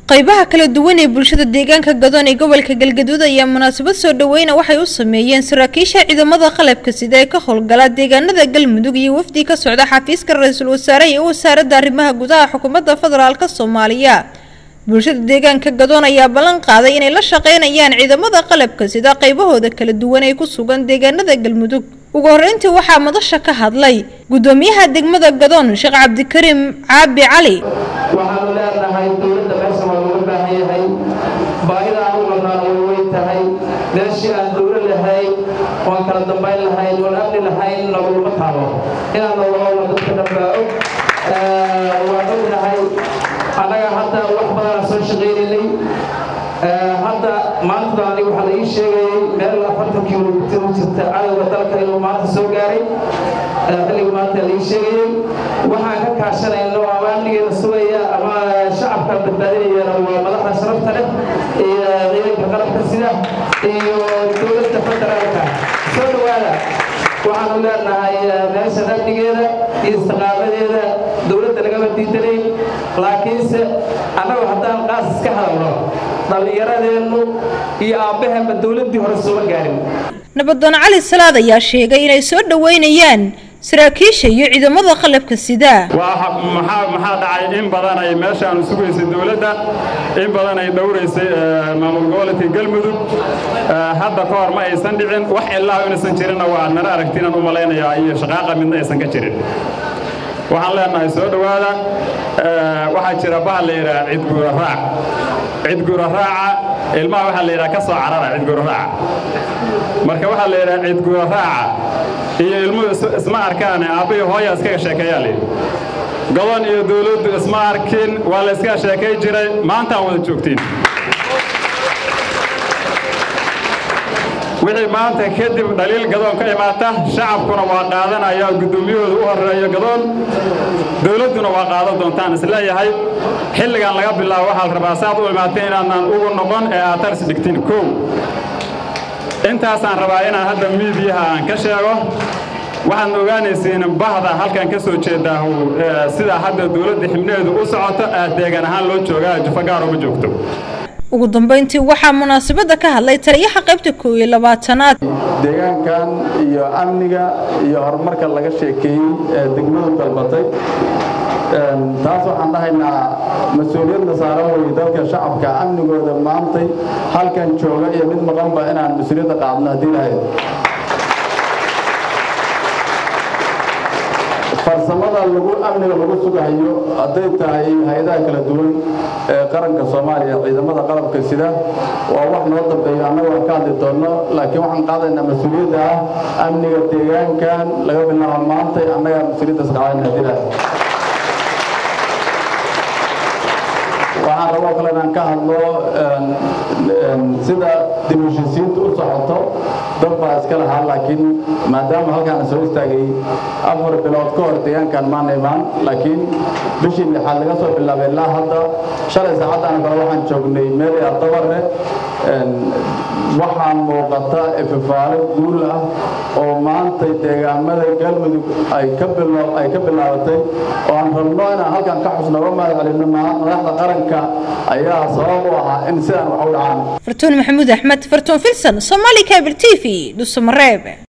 qaybaha kala duwan ee bulshada deegaanka gadoon ee gobolka galgaduud ayaa munaasabad soo dhaweyna waxay u sameeyeen saraakiisha ciidamada qalabka sida ee ka howlgala deegaanada galmudug iyo wafdi ka socda xafiiska ra-iisul wasaare iyo wasaaradda arrimaha gudaha xukuumadda federaalk soomaaliya bulshada deegaanka gadoon ayaa ballan qaaday inay la shaqeynayaan ciidamada qalabka sida qaybahooda kala duwan ee ku sugan deegaanada galmudug ugu horeyntii waxaa madasha ka hadlay gudoomiyaha degmada gadoon sheekh cabdikariim caabi cali waxaanu leenahay dowladda meesha waa looga baahan yahay baahida aan u qabnaan way weyn tahay meeshii aan dowlo lahayn oan kala dambayn lahayn oan amni lahayn nagulama taabo inaan nololona dadka dhanbaa og waan ognahay annaga hadda wax badanaan soo shaqaynaynay hadda maanta aniga waxaa la ii sheegayay meel afartan kilomitir u jirta cadowga dalka inuu maanta soo gaaray xilliga maanta la ii sheegayay waxaan ka kaashanayno ama amnigeena sugaya ama shacabka badbaadinayana waa madaxda sharafta leh iyo ciidanka qalabka sida iyo dowladda federaalka soo dhawaada waxaanu leenahay meeshan amnigeeda iyo istiqaamadeeda dowladda lagama diidanayn laakiinse annagu haddaan qaas iska hadalno dhallinyaradeennu iyo aabbaheenba dowladdii hore sooma gaarin nabadoon cali salaad ayaa sheegay inay soo dhaweynayaan saraakiisha iyo ciidamada qalabka sida maxaa dhacay in badan ay meeshaan sugaysay dowladda in badan ay dhowraysay maamul goboleedka galmudug hadda ka hor ma aysan dhicin wax ilaa inaysan jirinna waa nala aragtiinaan u malaynayaa iyo shaqaaqa midna aysan ka jirin waxaan leenahay soo dhowaada waxaa jira bahal la yidhaha cidguura raac cidguura raaca ilmaha waxaa la yidhaha ka soo carara cidguura raaca marka waxaa la yidhaha cidguura raaca iyo ilmuhu isma arkaan aabbahi hooya iskaga sheekeeyaa layidhi gobon iyo dowladdu isma arkin waa la iskaga sheekay jiray maantaan wada joogtiin wixii maanta kadib dhaliil gadoon ka imaata shacabkuna waa qaadanaya guddoomiyahooda u horeeyo gadoon dowladduna waa qaadan doontaan isleeyahay xilligan laga bilaabo waxaa la rabaa saad u imaatay inaadnaan ugu noqon ee aad tars dhigtin kow intaasaan rabaa inaan hadda miidiyaha aan ka sheego waxaad ogaanaysiin bahda halkan ka soo jeedaa sidaa hadda dowladda xibnaheedu u socoto aad deegan ahaan loo joogaa jufo gaar uma joogto ugu dambeyntii waxaa munaasabadda ka hadlay taliyaha qaybta koow iyo labaatanaad deegaankan iyo amniga iyo horumarka laga sheekeeyey ee degmadu dalbatay taas waxaan dhahaynaa mas-uuliyadna saaran weye dalka shacabka amnigooda maantay halkan jooga iyo mid maqanba inaan mas-uuliyadda qaadno haddii lahayd farsamada lagu amniga lagu sugahayo hadday tahay hay-adaha kala duwan ee qaranka soomaaliya ciidamada qalabka sida waa wax noo dambeeyo annaga waan ka hadli doonno laakiin waxaan qaadaynaa mas-uuliyadda ah amniga deegaankan laga bilaabo maantay annagaa mas-uuliyaddaas qaadayna haddii lahayd waxaan raboo kale inaan ka hadlo sida dib heshiisiinta u socoto dad baa iska lahaa laakiin maadaama halkaan soo istaagay afar bilood ka hor deegaankan maana imaan laakiin bishii lixaad laga soo bilaabay ilaa hadda shalay saacaddan kale waxaan joognay meel ardabare waxaa muuqata ififaalo guul ah oo maantay deegaamada galmudug ay ka bilaabatay oo aan rabno inaan halkan ka xusno uga mahad celinno madaxda qaranka ayaa sabab u ahaa in sidaan wax u dhacaan fartuun maxamuud axmed fartuun filson somaali cable t v dhuusamareeb